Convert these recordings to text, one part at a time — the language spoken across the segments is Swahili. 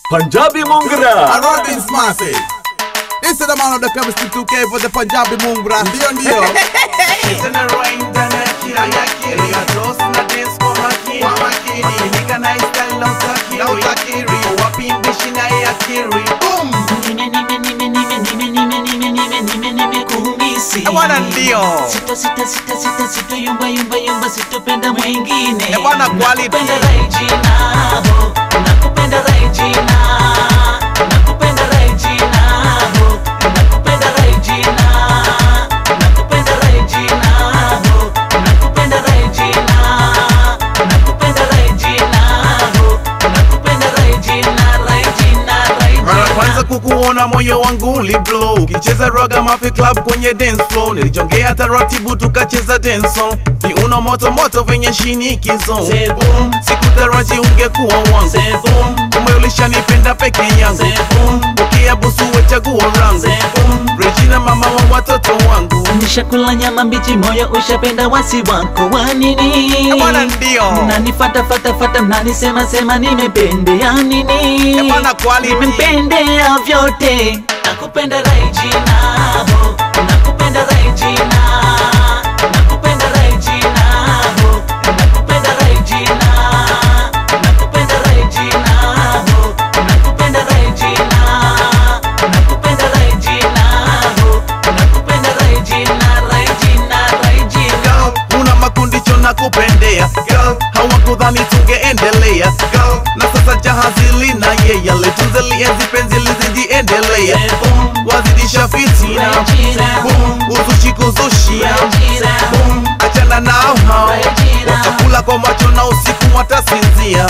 Punjabi Mungra. Robin Smasi. This is the man of the chemistry 2K for the Punjabi Mungra. Ndio ndio. Bwana ndio. Sita sita sita sita sita yumba yumba yumba sitopenda mwingine. Eh, bwana quality. Nakupenda Regina, ho. Nakupenda Regina. Nakupenda Regina, ho. Nakupenda Regina. Nakupenda Regina, ho. Nakupenda Regina. Nakupenda Regina, ho. Nakupenda Regina, Regina, Mara Regina. kwanza kukuona moyo wangu uliblow ukicheza raga mafi club kwenye dance floor nilijongea taratibu tukacheza dance song viuno moto moto venye shinikizo Zeboom. sikutaraji ungekuwa wangu Zeboom. kumbe ulishanipenda peke yangu Zeboom. ukiabusu we chaguo rangu Zeboom. Regina mama wa watoto wangu Nishakula nyama mbichi, moyo ushapenda wasi wako wa nini? bwana ndio Mnanifata fata fata, mnanisema sema nimependea nini? Eh, bwana quality. Nimependea vyote, nakupenda Regina, ho. nakupenda Regina, nakupenda Regina, ho. nakupenda Regina, nakupenda Regina, ho. nakupenda Regina, nakupenda Regina, ho. nakupenda Regina, Regina, Regina. Girl, una makundicho na kupendea Girl, hawakudhani tungeendelea Girl, na sasa jahazi lina yeye litunze lienzi penzi lizijiendelea Boom. wazidisha fitina Regina. Boom, uzushi kuzushia Regina. Boom, achana nao hao Regina. watakula kwa macho na usiku watasinzia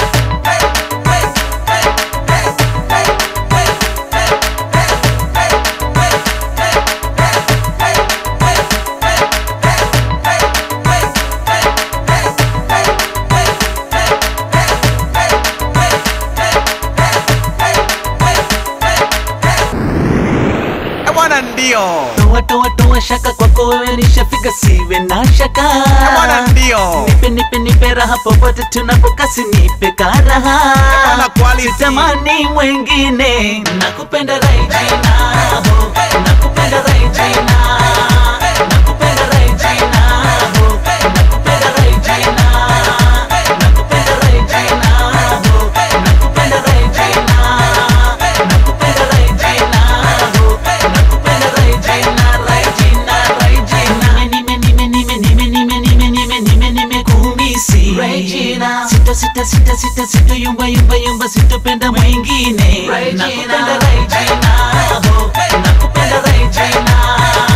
Eh, bwana ndio Toa toa toa shaka kwako wewe nishafika, siwe na shaka. Eh, bwana ndio Nipe nipe nipe raha popote tunapokasi, nipe karaha. bwana quality. Sitamani mwengine, nakupenda Regina, ho. nakupenda Regina, nakupenda Regina, ho. nakupenda Regina, nakupenda Regina, ho. nakupenda Regina, nakupenda Regina, ho. nakupenda Regina, Regina, Regina. Nime nime nime nime nime nime nime nime nime kumisi Regina, sita sita sita sita sita yumba yumba yumba sitopenda mwingine. Nakupenda Regina, ho. nakupenda Regina.